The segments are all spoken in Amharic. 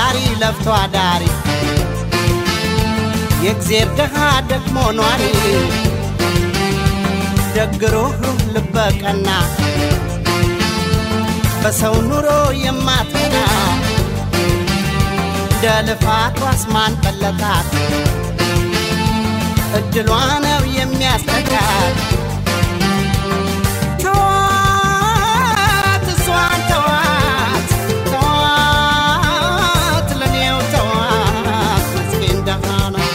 ተማሪ ለፍቶ አዳሪ የእግዜር ደሃ ደግሞ ኗሪ ደግሮህ ልበቀና በሰው ኑሮ የማትቀና እንደ ልፋቷ አስማን በለጣት እድሏ ነው የሚያስጠጋት ተዋት እሷን ተዋት ተዋት ለኔው ተዋት ምስኪን ደሃ ነው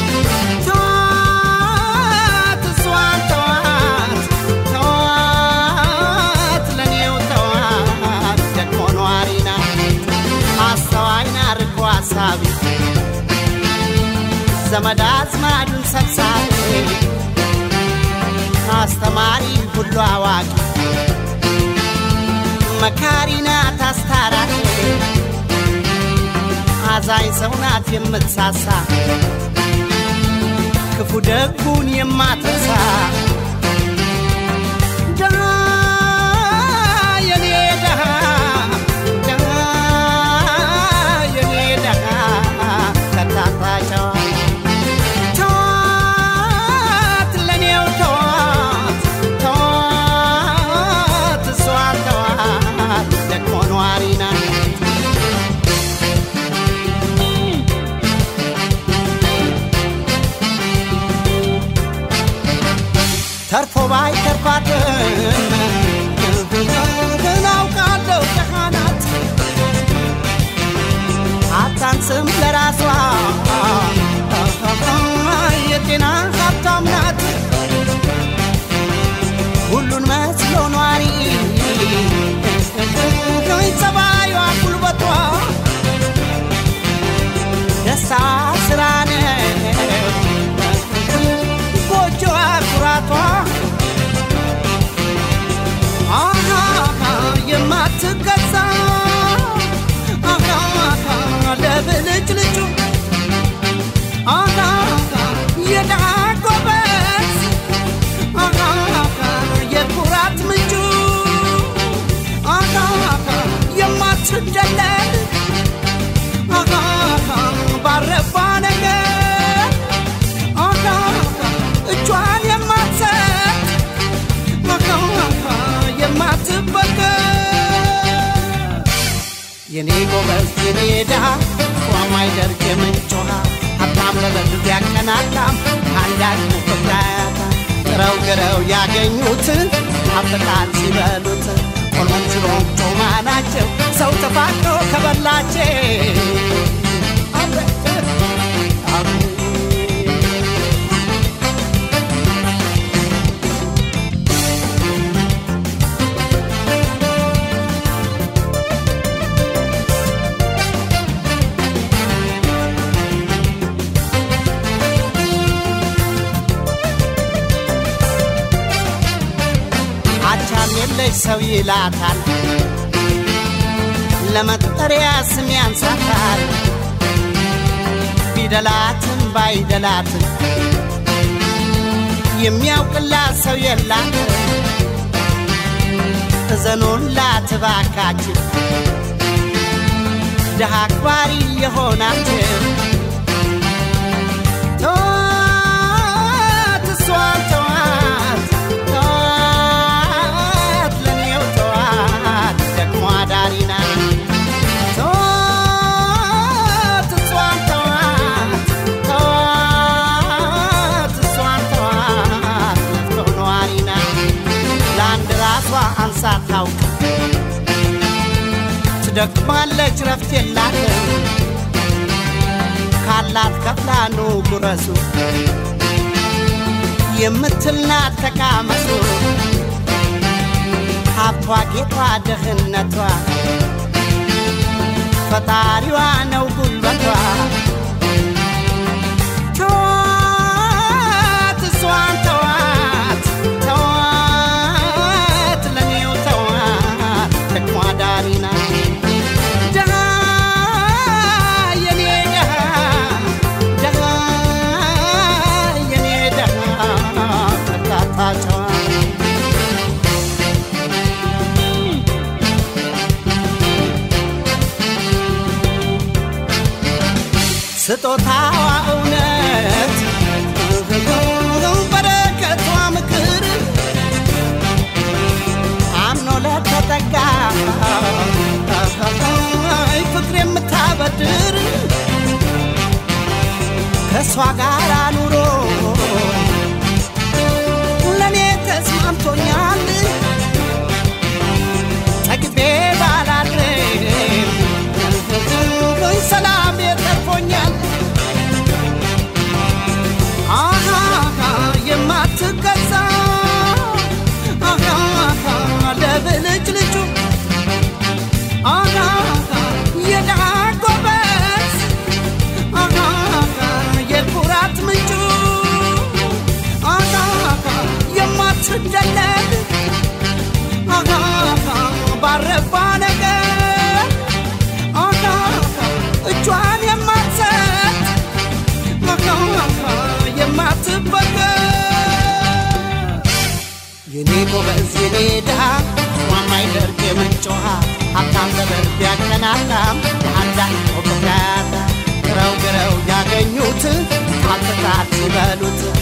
ተዋት እሷን ተዋት ተዋት ለኔው ተዋት ደግሞ ኗሪ ናት አስተዋይና ርቆ አሳቢ ዘመድ አዝማዱን ሰብሳቢ አስተማሪ ሁሉ አዋቂ መካሪ ናት አስታራቂ አዛኝ ሰው ናት የምትሳሳ ክፉ ደጉን የማትረሳ ደሃ የኔ ደሃ ደሃ የኔ ደሃ ከታታ ጨዋ ተዋት ለኔው ተዋት ተዋት እሷን ተዋት ደግሞ ኗሪ ናት ተርፎ ባይ ተርፋትም ግን አውቃለሁ ደሃ ናት አታንስም ለራሷ የጤና ሀብታም ናት ሁሉን መስሎ ኗሪ ጸባዩዋ ጉልበቷ ደስታ ስራ ነው ጎጆዋ ኩራቷ አሃ የማትገዛ አሃ ለብልጭ ልጩ አሃ የድሃ ጎበዝ አሃ የኩራት ምንጩ አሃ የማትደለል አሃ ባረባ ነገር አሃ እጇን የማትሰጥ የማትበገር የኔ ጎበዝ የኔ ድሃ ማይደርግ የምንጭ ውሃ ሀብታም ለበድር ያቀናጣም አንዳች ፍቅራያታ ጥረው ግረው ያገኙትን አፍቃል ሲበሉት ቆሎንችሮም ጮማ ናቸው ሰው ተፋቅሮ ከበላቸው አቻም የለሽ ሰው ይላታል ለመጠሪያ ስም ያንሳታል ቢደላትም ባይደላትም የሚያውቅላት ሰው የላት እዘኑላት እባካችሁ ድሃ አክባሪ የሆናችሁ ተዋት እሷን ተዋት ተዋት ለኔው ተዋት ደግሞ አዳሪ ናት ተዋት እሷን ተዋት ተዋት እሷን ተዋት ለፍቶ ነዋሪ ናት ለአንድ ራሷ አንሳ ታውቅ ትደክማለች ረፍት የላትም ካላት ከፍላ ኑ ጉረሱ የምትልናት ተቃመሱ ሀብቷ ጌቷ ድህነቷ ፈጣሪዋ ነው ጉልበቷ ተዋት እሷን ተዋት ተዋት ለኔው ተዋት ደግሞ አዳሪ ናት ደሃ የኔ ደሃ ደሃ የኔ ደሃ ከርታታ ጨዋ ይጮሃል ሀብታም ዘመን ቢያቀናቃም የአንዳች ምክንያት ግረው ግረው ያገኙት አልተታት ይበሉት